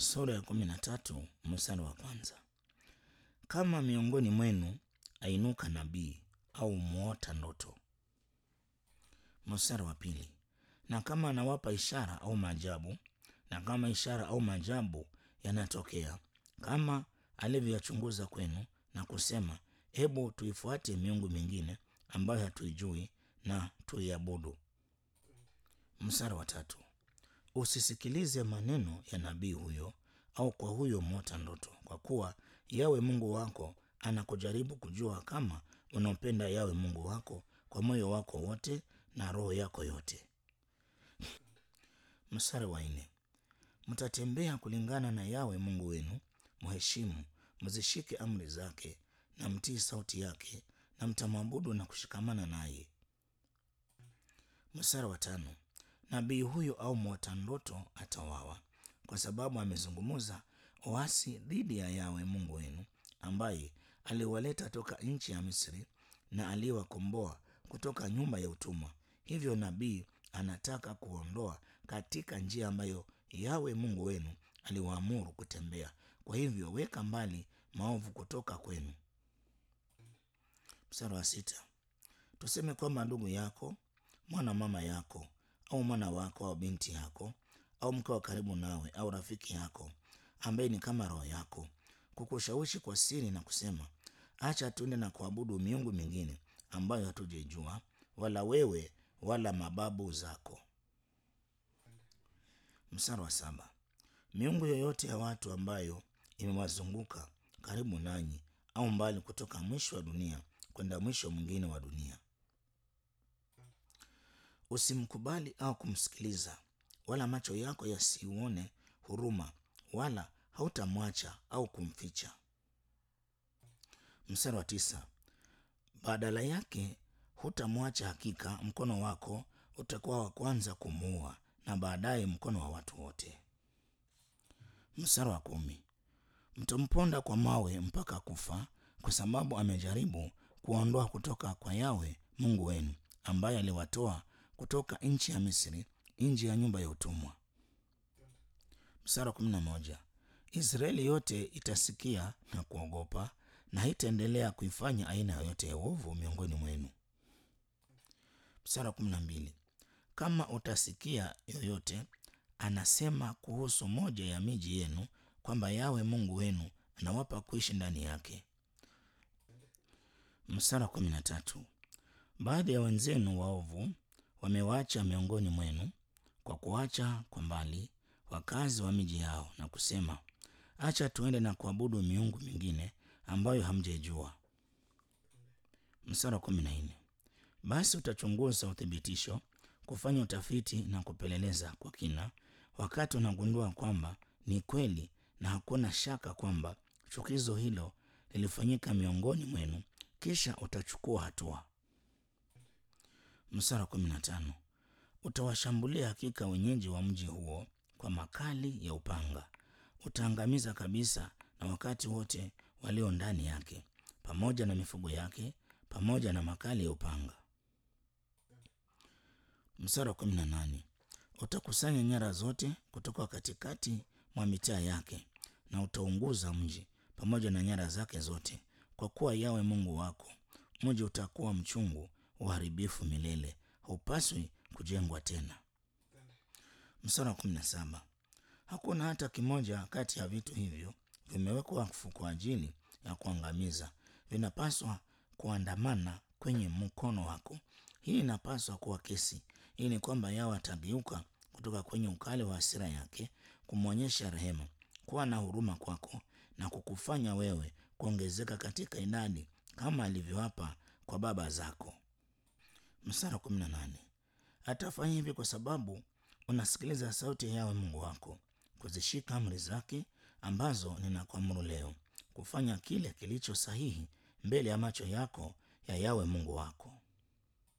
sura ya kumi na tatu mstari wa kwanza. Kama miongoni mwenu ainuka nabii au muota ndoto. Mstari wa pili. Na kama anawapa ishara au maajabu, na kama ishara au maajabu yanatokea, kama alivyoyachunguza kwenu na kusema, hebu tuifuate miungu mingine ambayo hatuijui na tuiabudu. Mstari wa tatu. Usisikilize maneno ya nabii huyo au kwa huyo mwota ndoto, kwa kuwa Yawe Mungu wako anakujaribu kujua kama unampenda Yawe Mungu wako kwa moyo wako wote na roho yako yote. Mstari wa nne. Mtatembea kulingana na Yawe Mungu wenu, mheshimu, mzishike amri zake na mtii sauti yake, na mtamwabudu na kushikamana naye. Mstari wa tano. Nabii huyo au mwota ndoto atawawa kwa sababu amezungumza uasi dhidi ya Yawe Mungu wenu ambaye aliwaleta toka nchi ya Misri na aliyewakomboa kutoka nyumba ya utumwa. Hivyo nabii anataka kuondoa katika njia ambayo Yawe Mungu wenu aliwaamuru kutembea. Kwa hivyo weka mbali maovu kutoka kwenu. Mstari wa sita. Tuseme kwamba ndugu yako, mwana mama yako au mwana wako au binti yako au mke wa karibu nawe au rafiki yako ambaye ni kama roho yako kukushawishi kwa siri na kusema, acha tuende na kuabudu miungu mingine ambayo hatujaijua, wala wewe wala mababu zako. Mstari wa saba. Miungu yoyote ya watu ambayo imewazunguka karibu nanyi au mbali kutoka mwisho wa dunia kwenda mwisho mwingine wa dunia Usimkubali au kumsikiliza, wala macho yako yasiuone huruma, wala hautamwacha au kumficha. Mstari wa tisa. Badala yake hutamwacha, hakika mkono wako utakuwa wa kwanza kumuua, na baadaye mkono wa watu wote. Mstari wa kumi. Mtamponda kwa mawe mpaka kufa, kwa sababu amejaribu kuondoa kutoka kwa Yawe Mungu wenu ambaye aliwatoa kutoka nchi ya Misri, nchi ya nyumba ya utumwa. Mstari wa kumi na moja. Israeli yote itasikia na kuogopa na haitaendelea kuifanya aina yoyote ya uovu miongoni mwenu. Mstari wa kumi na mbili. Kama utasikia yoyote anasema kuhusu moja ya miji yenu kwamba Yawe Mungu wenu anawapa kuishi ndani yake. Mstari wa kumi na tatu. Baadhi ya wenzenu waovu wamewaacha miongoni mwenu kwa kuacha kwa mbali wakazi wa miji yao na kusema, acha tuende na kuabudu miungu mingine ambayo hamjaijua. Mstari wa kumi na nne. Basi utachunguza uthibitisho, kufanya utafiti na kupeleleza kwa kina, wakati unagundua kwamba ni kweli na hakuna shaka kwamba chukizo hilo lilifanyika miongoni mwenu, kisha utachukua hatua. Mstari wa kumi na tano. Utawashambulia hakika wenyeji wa mji huo kwa makali ya upanga, utaangamiza kabisa na wakati wote walio ndani yake, pamoja na mifugo yake, pamoja na makali ya upanga. Mstari wa kumi na nane. Utakusanya nyara zote kutoka katikati mwa mitaa yake, na utaunguza mji pamoja na nyara zake zote, kwa kuwa Yawe Mungu wako mji utakuwa mchungu uharibifu milele, haupaswi kujengwa tena. Mstari wa kumi na saba. Hakuna hata kimoja kati ya vitu hivyo vimewekwa wakfu kwa ajili ya kuangamiza, vinapaswa kuandamana kwenye mkono wako. Hii inapaswa kuwa kesi. Hii ni kwamba Yawe atageuka kutoka kwenye ukali wa hasira yake, kumwonyesha rehema, kuwa na huruma kwako na kukufanya wewe kuongezeka katika idadi kama alivyoapa kwa baba zako. Mstari wa kumi na nane. Atafanya hivi kwa sababu unasikiliza sauti ya Yawe Mungu wako, kuzishika amri zake ambazo ninakuamuru leo, kufanya kile kilicho sahihi mbele ya macho yako ya Yawe Mungu wako.